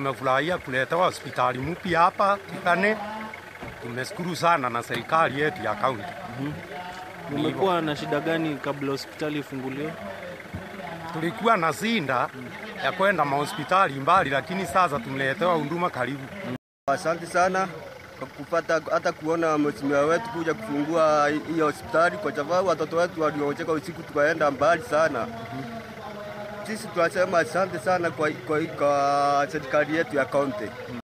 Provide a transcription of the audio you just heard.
tumefurahia kuletewa hospitali mpya hapa Kikane. Tumeshukuru sana na serikali yetu ya kaunti. Umekuwa na shida gani kabla hospitali ifunguliwe? Tulikuwa na zinda ya kwenda mahospitali mbali, lakini sasa tumeletewa huduma karibu. Asante sana kwa kupata hata kuona mheshimiwa wetu kuja kufungua hii hospitali, kwa sababu watoto wetu waliocheka usiku tukaenda mbali sana. Sisi tunasema asante sana kwa, kwa, kwa serikali yetu ya kaunti.